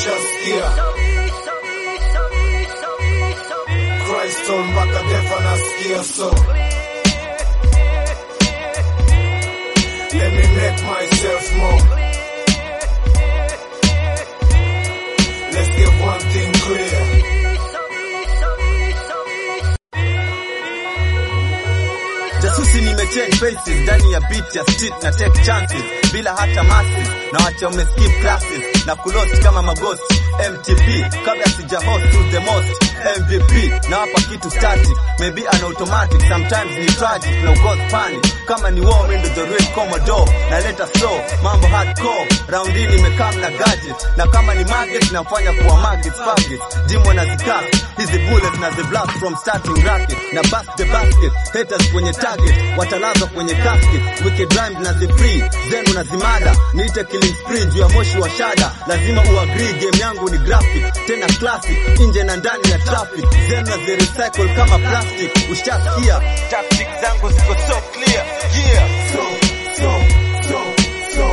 ushasikia Christon mpaka defa nasikia so Let me make myself more Let's get one thing clear Jasusi nimechange faces ndani ya beat ya street na take chances bila hata masses na wacha umeskip classes na kulost kama maghost MTP kabla sija host to the most MVP na hapa kitu static maybe an automatic sometimes ni tragic na cause panic kama ni war window the real commodore na leta slow mambo hardcore round hii nimekaa na gadget na kama ni market nafanya kuwa market target jimwa na zikas hizi bullets na the blast from starting racket na bust the basket haters kwenye target watalazwa kwenye casket wicked rhymes na the free zenu na zimada niite killing spree juu ya moshi wa shada lazima uagree game yangu ni graphic tena classic nje na ndani ya traffic zenu na the recycle kama plastic ushasikia tactics zangu ziko so clear yeah so, so, so, so.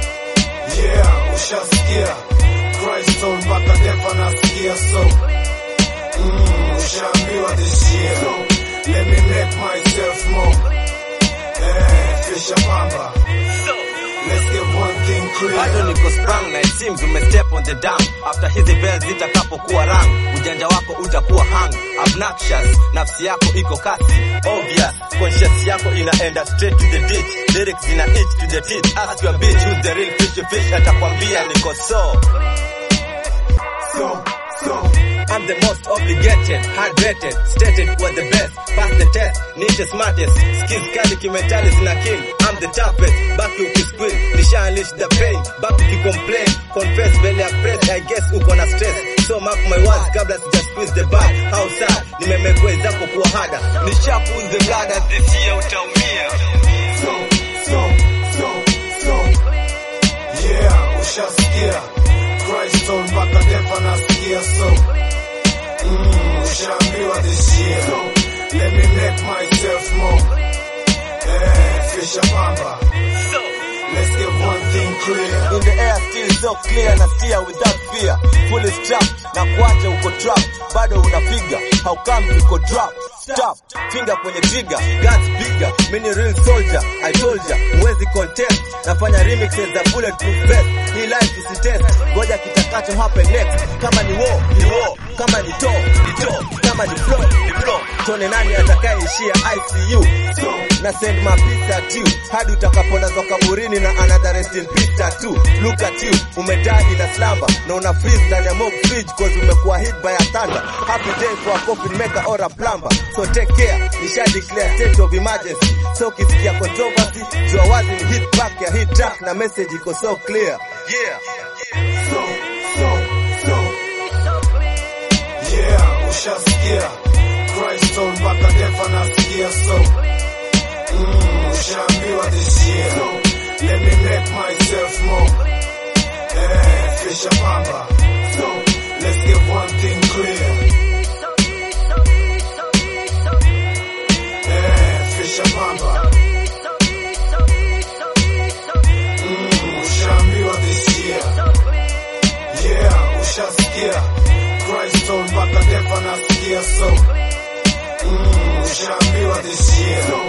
Yeah, ushasikia Christon mpaka defa nasikia so mm, ushaambiwa this year so, let me make myself more eh, fisha pamba let's get one thing clear bado niko sprung na it seems umestep on the dam after hizi bells zitakapokuwa rang ujanja wako utakuwa hang obnoxious nafsi yako iko kasi obvious conscious yako inaenda straight to the ditch lyrics zina itch to the teeth ask your bitch who's the real fish fish atakwambia niko so so, so I'm the most obligated, hard rated, stated for the best, pass the test, niche smartest, skills kali kimentali zina kill, I'm the toughest, back ukisqueal, nisha unleash the pain, back ukicomplain, confess mbele ya press, I guess uko na stress, so mark my words kabla sija squeeze the bag, how sad, nimemekwe zako kuwa hada, nisha pull the blood as this year utaumia. so, so, so, so. Yeah, ushasikia Christon mpaka defa nasikia so mm, ushaambiwa this year so, let me make myself more eh, fisha pamba let's get one thing clear In the air still so clear na steer without fear Fully strapped na kuacha uko trap Bado unapiga how come uko drop Stop, finger kwenye trigger Guns bigger, mini real soldier I told ya, huwezi contest Nafanya remixes za bulletproof vest Hii life usitest, ngoja kitakacho happen next Kama ni war, ni war Kama ni to, ni to Kama ni flow, ni flow Tone nani atakayeishia ICU so, na send my peace at you hadi utakapolazwa kaburini na another rest in peace tattoo look at you umedai in a slumber na una freeze ndani ya mob fridge cause umekuwa hit by a thunder happy day for a coffin maker or a plumber so take care nisha declare state of emergency so ukisikia controversy jua wazi ni hit back ya hit track na message iko so clear yeah so, so, so. Yeah, ushasikia Christon mpaka defa nasikia so mm, ushaambiwa this year so, let me make myself more eh, fisha pamba so let's get one thing clear eh, fisha pamba mm, ushaambiwa this year Yeah, ushasikia Christon mpaka defa nasikia so mm, ushaambiwa this year so,